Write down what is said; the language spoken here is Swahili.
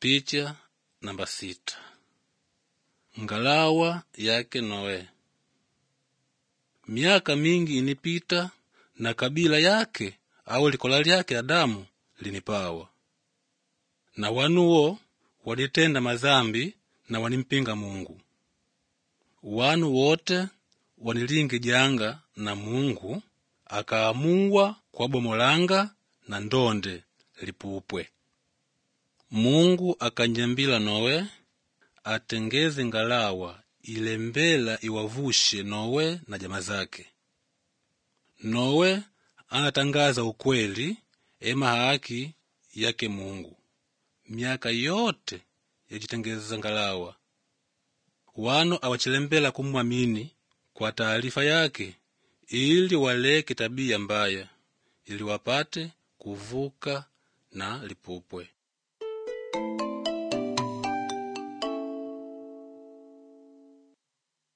Picha namba sita. Ngalawa yake Noe. Miaka mingi inipita na kabila yake au likola lyake Adamu linipawa, na wanuwo walitenda mazambi na wanimpinga Mungu. Wanu wote wanilingi janga na Mungu akaamuwa kwabomolanga na ndonde lipupwe. Mungu akanjambila Nowe atengeze ngalawa ilembela iwavushe Nowe na jama zake. Nowe anatangaza ukweli ema haki yake Mungu miaka yote yajitengeza ngalawa. Wanu awachilembela kumwamini kwa taarifa yake ili waleke tabia mbaya ili wapate kuvuka na lipupwe.